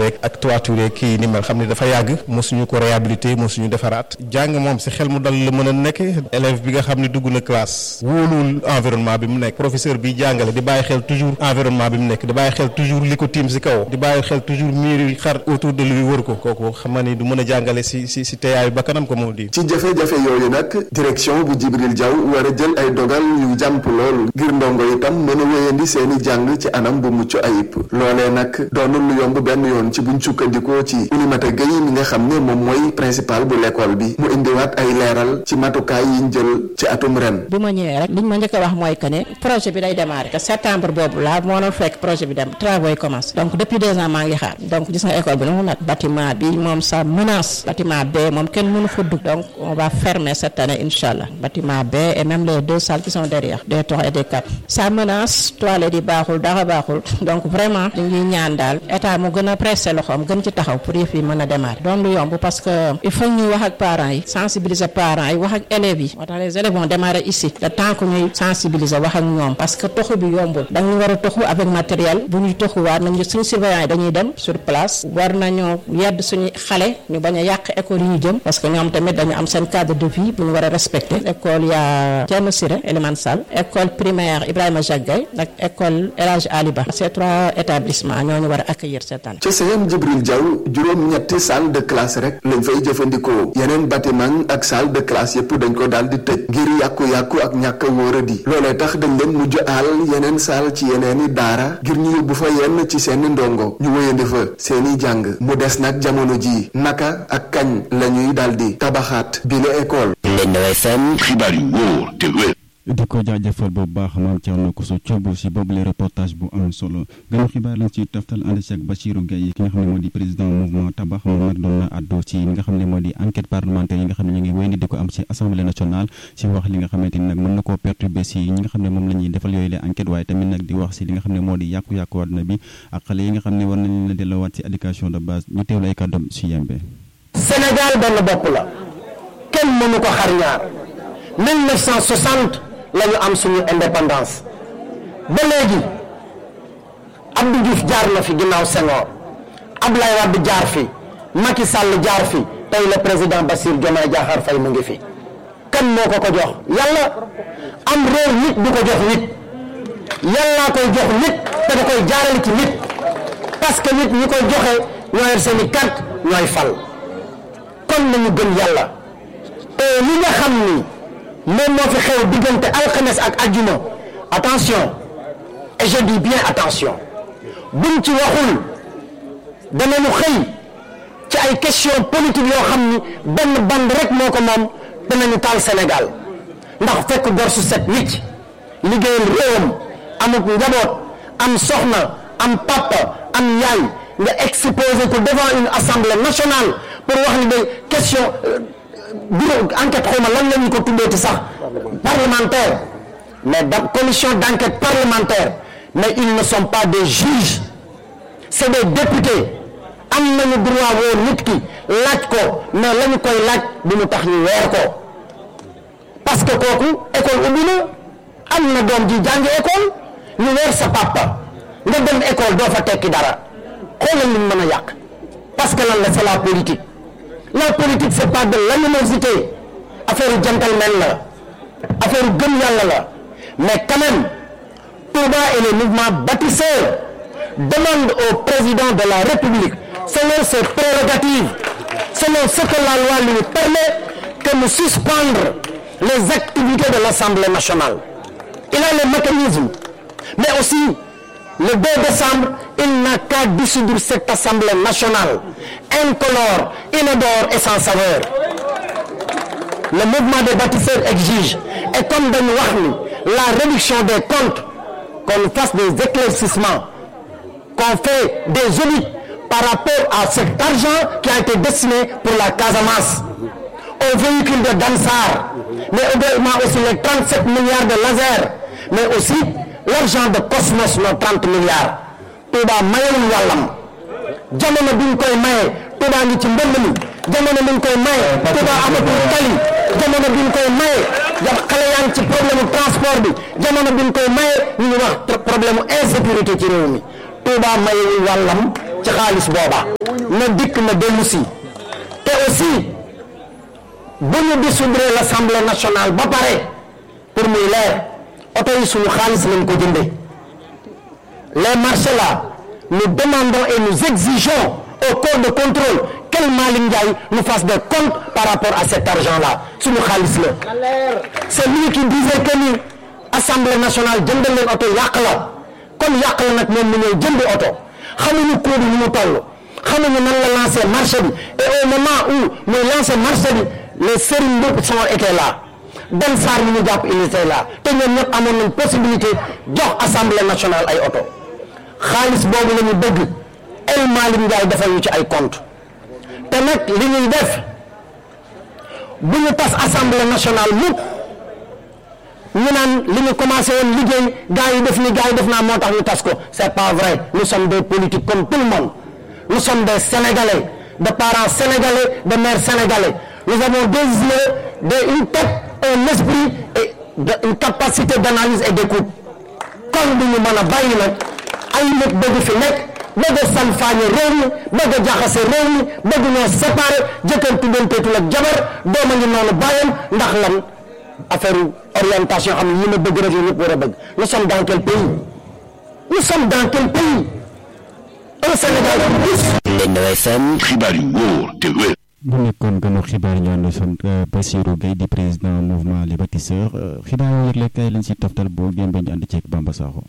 yeeg ak toiture kii ni mel xam ne dafa yàgg mosuñu ko réhabilité mosuñu defaraat jàng moom si xel mu dal la mën a nekk élève bi nga xam ne dugg na classe wóoluwul environnement bi mu nekk professeur bi jàngale di bàyyi xel toujours environnement bi mu nekk di bàyyi xel toujours li ko tiim si kaw di bàyyi xel toujours mur yi xar autour de lui wër ko kooku xam nga ni du mën a jàngale si si si teeyaayu bakkanam ko moom di ci jafe-jafe yooyu nag direction bu Jibril Diaw war a jël ay dogal yu jàmp lool ngir ndongo itam mën a wéyandi seeni jàng ci anam bu mucc ayib loolee nag doonul lu yomb benn yoon ci buñ sukkandikoo ci Oulimata Gueye mi nga xam ne moom mooy principal bu l'école bi mu indiwaat ay leeral ci matukaay yiñ jël ci atum ren bi ma ñëwee rek liñ ma njëkk a wax mooy que ne projet bi day démarrer te septembre boobu laa moo doon fekk projet bi dem travaux yi commencé donc depuis deux ans maa ngi xaar donc gis nga école bi nu mu nat bâtiment bi moom ça menace bâtiment B moom kenn mënu fa dugg donc on va fermer cette année incha allah bâtiment B et même les deux salles qui sont derrière des trois et des quatre ça menace toilette yi baaxul dara baaxul donc vraiment ñu ngi ñaan daal état mu gën a pressé loxoom gën ci taxaw pour yëf yi mën a démarrer doon lu yomb parce que il faut ñuy wax ak parents yi sensibiliser parents yi wax ak élèves yi moo tax les élèves vont démarrer ici le temps que ñuy sensibiliser wax ak ñoom parce que toxu bi yombul dañu war a toxu avec matériel bu ñuy toxuwaat nañu suñu surveillant yi dañuy dem sur place war nañoo yedd suñu xale ñu bañ a yàq école yi ñu jëm parce que ñoom tamit dañu am seen cadre de vie bu ñu war a respecter école ya Thierno Siré Elimane Sall école primaire Ibrahima Jacques Gueye ak école El Hadj Ali Ba ces trois établissements ñoo ñu war a accueillir cette année. ci CM Jibril Diaw juróom-ñetti salle de classe rek lañ fay jëfandikoo yeneen bâtiment ak salle de classe yëpp dañ ko daal di tëj ngir yàqu-yàqu ak ñàkk a wóoradi loolee tax dañ leen mujj aal yeneen salle ci yeneeni daara ngir ñu yóbbu fa yenn ci seeni ndongo ñu wéyandi fa seeni jàng mu des nag jamono ji naka ak kañ la ñuy daal di tabaxaat bi la école. Ndeye FM xibaar yu wóor te wér. di ko jaajëfal bu baax maam Thierno Koso Thiobo si boobule reportage bu am solo gën xibaar lañ ci taftal ànd si ak Bachirou Gueye ki nga xam ne moo di président mouvement tabax moom nag doon na àddu ci li nga xam ne moo di enquête parlementaire yi nga xam ne ñu ngi wéy di ko am si assemblée nationale si wax li nga xamante ni nag mën na koo perturber si ñi nga xam ne moom la ñuy defal yooyu la enquête waaye tamit nag di wax si li nga xam ne moo di yàqu-yàqu àdduna bi ak xale yi nga xam ne war nañ leen a delloowaat si éducation de base ñu teewlu ay kàddoom si yembe Sénégal benn bopp la kenn mënu ko xar ñaar 1960 la ñu am suñu indépendance ba léegi Abdou Diouf jaar na fi ginnaaw Senghor Ablaye Wade jaar fi Macky Sall jaar fi tey le président Bassirou Diomaye Diakhar Faye mu ngi fi kan moo ko ko jox yàlla am réew nit du ko jox nit yàllaa koy jox nit te da koy jaarale ci nit parce que nit ñi koy joxe ñoo yor seeni carte ñooy fal kon nañu gën yàlla te li nga xam ni moom moo fi xew diggante alxames ak ajjuma attention et je dis bien attention buñ ci waxul danañu xëy ci ay question politique yoo xam ni benn band rek moo ko moom danañu taal Sénégal ndax fekk gor su set wicc liggéeyal réewam amut njaboot am soxna am papa am yaay nga exposé ko devant une assemblée nationale pour wax ni de question bureau enquête xawma lan la ñu ko tuddee ci sax parlementaire mais da commission d' enquête parlementaire mais ils ne sont pas des juges c' est des députés am nañu droit woo nit ki laaj ko mais la ñu koy laaj du mu tax ñu weer ko parce que kooku école ubbi na am na doom ji jàngi école ñu weer sa papa nga dem école doo fa tekki dara xoolal li mën a yàq parce que lan la c' est la politique la politique c' est pas de l'animosité affaire gentleman la affaire gëm yàlla la mais quand même Touba et les mouvements bâtisseurs demandent au président de la République selon ses prérogatives selon ce que la loi lui permet que nous suspendre les activités de l'Assemblée nationale il a les mécanismes mais aussi le 2 décembre il n'a qu'à dissoudre cette Assemblée nationale incolore inodore et sans saveur le mouvement des bâtisseurs exige et comme dañu wax ni la réduction des comptes qu'on fasse des éclaircissements qu'on fait des audits par rapport à cet argent qui a été destiné pour la Casamance aux véhicules de Dansar mais également aussi les 37 milliards de laser mais aussi l'argent de Cosmos nos 30 milliards Touba mayewul wàllam jamono bi ñu koy maye Touba ngi ci mbënd mi jamono bi ñu koy maye Touba amatul tali jamono bi ñu koy maye xale yaa ngi ci problème transport bi jamono bi ñu koy maye ñu ngi wax problème insécurité ci réew mi Touba mayewul wàllam ci xaalis booba na dikk na dellu si te aussi bu ñu dissoudre l'Assemblée nationale ba pare pour muy leer oto yi suñu xaalis lañ ko jënde les marchés là nous demandons et nous exigeons au corps de contrôle qu'El Malick Ndiaye nous fasse des comptes par rapport à cet argent là suñu xaalis la c'est lui qui disait que ni assemblée nationale jëndal leen oto yàq la kon yàq la nag moom mu ñëw jëndi oto xamuñu coût bi ni mu toll xamuñu nan la lancé marché bi et au moment où muy lancé marché bi les Serigne Mboup sont étaient là Dan Sarr mi ñu jàpp il était là te ñoom ñëpp amoon nañ possibilité jox assemblée nationale ay oto xaalis boobu la ñu bëgg El Malick Ndiaye defal ñu ci ay compte te nag li ñuy def bu ñu tas assemblée nationale mukk ñu naan li ñu commencé woon liggéey gars yi def ni gars yi def naa moo tax ñu tas ko c'est pas vrai nous sommes des politiques comme tout le monde nous sommes des sénégalais de parents sénégalais de mères sénégalais nous avons des yeux de une tête un esprit et de une capacité d'analyse et d'écoute kon du ñu mën a bàyyi nag ay nit bëgg fi nekk bëgg a salfaañe réew mi bëgg a jaxase réew mi bëgg ñoo séparé jëkkër tuddanteetul ak jabar dooma ngi noonu bàyyam ndax lan affaire orientation xam ne yi ma bëgg rek la ñëpp war a bëgg nous sommes dans quel pays nous sommes dans quel pays un Sénégal plus Lendo FM xibaar yu wóor te wér bu nekkoon gënu xibaar ñu ànd son Bassirou Gueye di président mouvement les bâtisseurs xibaar yooyu yëgle kay lañ si toftal boo gémbee ñu ànd ceeg Bamba Sakho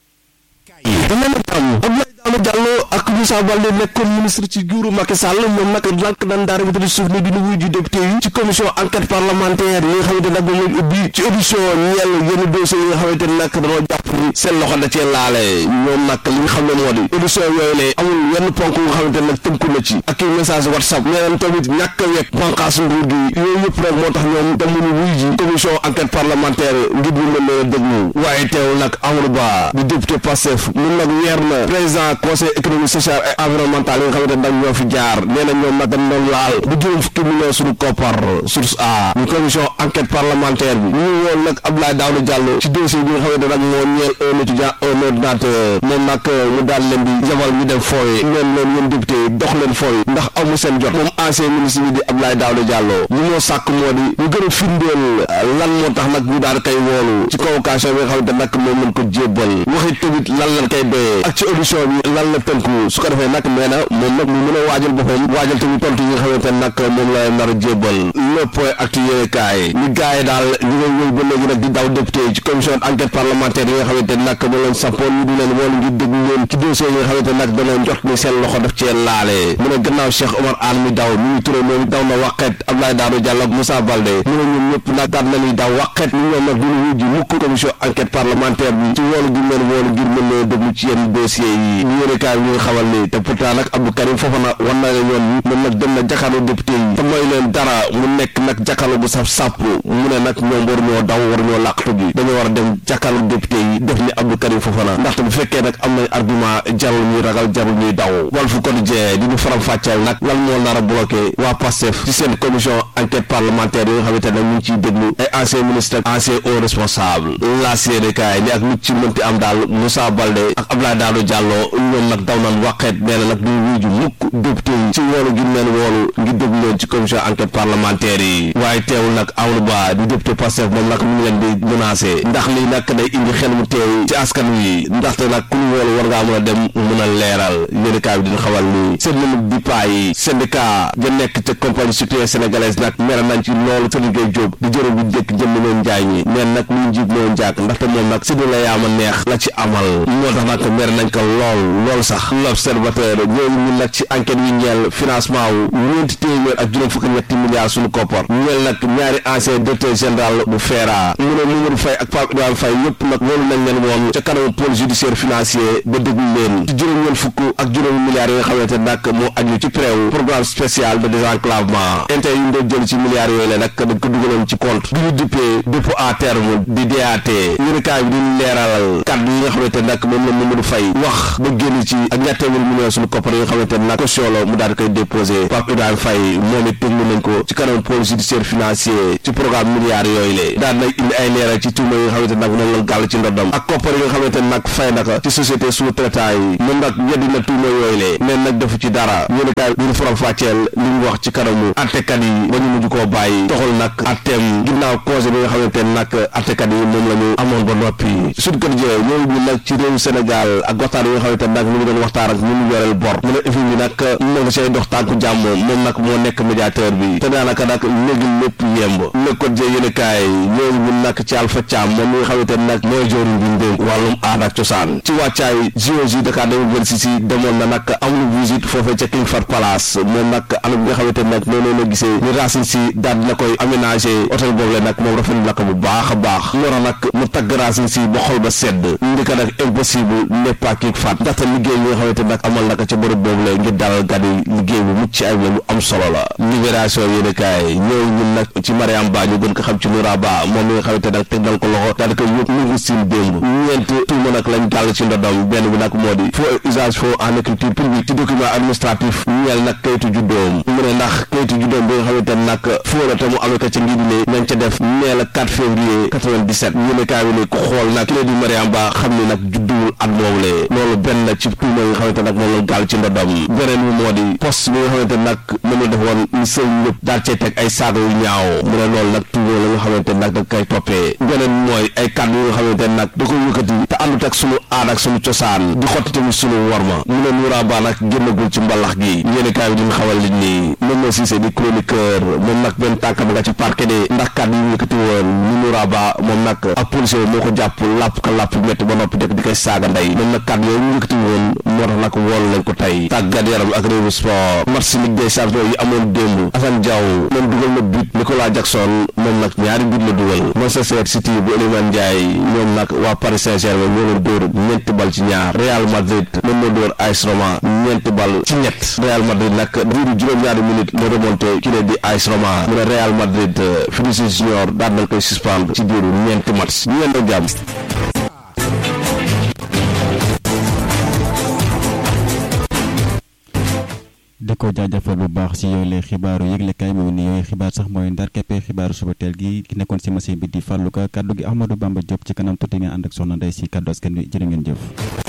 Abdoulaye Diallo ak Moussa Baldé nekkoon ministre ci nguuru Macky Sall moom nag lànk nan daara bi suuf ne dina wuy ju député yi ci commission enquête parlementaire yi nga xamante nag moom ubbi ci audition ñeel yenn dossiers yi nga xamante ne nag dañoo jàpp ni seen loxo da cee laale ñoom nag li nga xam ne moo di audition yooyu le amul yenn ponk nga xamante ne nag tënku na ci ak i message whatsapp ñeneen tamit ñàkk a wekk banqaas nguur gi yooyu yëpp rek moo tax ñoom demuñu wuy ji commission enquête parlementaire ngir ñu mën leen a déglu waaye teewul nag Amadou Ba di député Pastef mun nag weer na président conseil économique social et environnemental yi nga xamante nag ñoo fi jaar nee na ñoom nag dañ doon laal bu juróom fukki millions suñu koppar source a ñu commission enquête parlementaire bi ñu woon nag Abdoulaye Daouda Diallo ci dossier bi nga xamante nag moo ñeel un étudiant un ordinateur moom nag mu daal leen di jabal ñu dem fooye ñoom leen yéen député yi dox leen fooye ndax amu seen jot moom ancien ministre bi di Abdoulaye Daouda Diallo li moo sàkk moo di ñu gën a firndeel lan moo tax nag ñu daal koy woolu ci convocation bi nga xamante nag moom lañ ko jébbal waxi tamit lan lañ koy doyee ak ci audition bi lan la tënku su ko defee nag nee na moom nag mu mën a waajal boppam waajal tamit tontu yi nga xamante ne nag moom la nar a jébbal le point actu yéene kaay ñu gars yi daal ñu ngi ñëw ba léegi nag di daw député ci commission enquête parlementaire yi nga xamante ne nag moom lañ sampoon ñu di leen woolu ngir déglu leen ci dossier yi nga xamante ne nag danañ jot ni seen loxo daf cee laale mu ne gannaaw Cheikh Omar Anne mi daw mi ngi turé moom daw na waqet Abdoulaye Daouda Diallo ak Moussa Baldé mu ne ñoom ñëpp nag daal nañuy daw waqet ñu ñoom nag duñu wujji mukk commission enquête parlementaire bi ci woolu gi leen woolu ngir mën leen déglu ci yenn dossier yi ñu yéene kaay bi ñu ngi xamal ni te pourtant nag Abdou Karim Fofana wan na leen yoon moom nag dem na jàkkaarloo député yi te mooy leen dara mu nekk nag jàkkaarloo bu saf sàpp mu ne nag ñoom war ñoo daw war ñoo làqatu ji dañoo war a dem jàkkaarloo député yi def ni Abdou Karim Fofana ndaxte bu fekkee nag am nañ argument jarul ñuy ragal jarul ñuy daw Walf Quotidien di ñu faram fàcceel nag lan moo nar a bloqué waa Pastef ci seen commission enquête parlementaire yi nga xamante ne ñu ngi ciy déglu ay ancien ministre ak ancien haut responsable la CDK ni ak lu ci mënti am daal Moussa Baldé ak Abdoulaye Daouda Diallo ñoom nag daw nan waqeet nee na nag duñ wuju mukk député yi ci woolu gi leen woolu ngir déglu leen ci commission enquête parlementaire yi waaye teewul nag Amadou Ba di député Pastef moom nag mu ngi leen di menacé ndax lii nag day indi xel mu teew ci askan wi ndaxte nag ku ñu woolu war ngaa mën a dem mën a leeral yéenekaay bi dina xamal ni seen namu dipaa yi syndicat ja nekk ca compagnie sucrière sénégalaise nag mer nañ ci loolu Serigne Gueye Diop di jërë bu jëkk jënd leen njaay ñi neen nag mu njiit moo njaak ndaxte moom nag si la yaama neex la ci amal moo tax nag mer nañ ko lool lool sax l'observateur ñooñu ñu nag ci enquête yi ñeel financement wu ñeenti téeméer ak juróom fukki ñetti milliards suñu koppar ñeel nag ñaari ancien directeur général bu FERA mu ne Mamadou Faye ak Pape Ibrahima Faye yëpp nag loolu nañ leen woon ca kanamu pôle judiciaire financier ba déglu leen ci juróom ñeen fukk ak juróomi milliards yi nga xamante nag moo aju ci préwu programme spécial de désenclavement intérêt yi ñu doon jël ci milliards yooyu la nag dañ ko dugaloon ci compte bi ñu dippee dépôt à terme di DAT yéenekaay bi dañu leeralal kàddu yi nga xamante nag moom la Mamadou Faye wax ba génn ci ak ñaar téeméeri million suñu koppar yi nga xamante nag caution la mu daal di koy déposé Pape Ibrahima Faye moom it tëglu nañ ko ci kanam pôle judiciaire financier ci programme milliards yooyu la daan na indi ay leeral ci tuuma yi nga xamante nag moom la gàll ci ndoddam ak koppar yi nga xamante nag fay naka ci société sous-traitant yi moom nag weddi na tuuma yooyu la neen nag defu ci dara yéenekaay bi ñu faram fàcceel li mu wax ci kanamu attekat yi ba ñu mujj koo bàyyi toxal nag atteem ginnaaw cause bi nga xamante nag attekat yi moom la ñu amoon ba noppi suñ ko jëlee ñooñu ñu nag ci réewu Sénégal ak waxtaan yi nga xamante nag ñu ngi doon waxtaan ak ñu mu yoreel bor mu ne effet bi nag moom nga say dox tànku jàmm moom nag moo nekk médiateur bi te daanaka nag léegi lépp yemb le ko jë yéenekaay ñooñu ñu nag ci Alpha Thiam moom mi nga xamante nag mooy jooru bi ñu dénk wàllum aada ak cosaan ci wàccaay JOJ Dakar 2026 demoon na nag amul visite foofee ca King Fahd Palace moom nag anam bi nga xamante nag noonu la gisee ni Racine Sy daal dina koy aménagé hôtel boobu la nag moom rafetlu na ko bu baax a baax lora nag mu tagg Racine Sy ba xol ba sedd ndi ko nag impossible n'est pas King Fahd ndaxte liggéey bi nga xamante nag amal na ko ca bërëb boobu la ngir dalal gan yi liggéey bu mucc ayib la lu am solo la libération yéen kaay ñëw ñun nag ci Mariam Ba ñu gën ko xam ci Noura Ba moom mi nga xamante nag teg dal ko loxo daal di koy yóbbu mu ngi siin démb ñeent tuuma nag lañ gàll ci ndodam benn bi nag moo di faux usage faux en écriture publique ci document administratif ñeel nag kayitu juddoom mu ne ndax kayitu juddoom bi nga xamante nag faux la te mu amee ko ca ngi ne nañ ca def nee la 4 février 97 ñu ne kaay bi ne ku xool nag kii di Mariam Ba xam ni nag judduwul at moomu le loolu benn ci tuuma yi nga xamante nag moom la gàll ci ndodam beneen bi moo di poste bi nga xamante nag moom la defoon ni sëñ ñëpp daal cee teg ay saaga yu ñaaw mu ne loolu nag tuuma la nga xamante nag da koy toppee beneen mooy ay kàddu yi nga xamante nag da ko yëkkati te àndut ak sunu aada ak sunu cosaan di xotti tamit sunu worma mu ne Noura Ba nag génnagul ci mbalax gi yéeni kaay bi diñ xamal nit ñi moom na Cissé di chroniqueur moom nag benn tànkam nga ci parquet de ndax kàddu yi yëkkati woon ni Noura Ba moom nag ab policier moo ko jàpp làpp ka làpp métti ba noppi dëkk di koy saaga ndey moom nag kàddu yooyu mu yëkkati woon moo tax nag woolu lañ ko tey tàggat yaram ak réewu sport match Ligue des champions yi amoon démb Assane Diaw moom dugal na but Nicolas Jackson moom nag ñaari but la dugal Manchester City bu Iliman Ndiaye ñoom nag waa Paris Saint-Germain ñoo leen dóor ñeenti bal ci ñaar Real Madrid moom moo dóor AS Roma ñeenti bal ci ñett Real Madrid nag diiru juróom-ñaari minute moo remonté ki ne di AS Roma mu ne Real Madrid Vinicius Junior daal nañ koy suspendre ci diiru ñeenti match ñu leen jàmm di ko jaajëfal bu baax si yooyu lay xibaaru yëglekaay moom ni yooyu xibaar sax mooy ndar keppe xibaaru suba teel gi ki nekkoon si machine bi di fàllu ka kaddu gi Ahmadou Bamba Diop ci kanam tuuti nga ànd ak soxna Ndeye si kaddu askan wi jërë ngeen jëf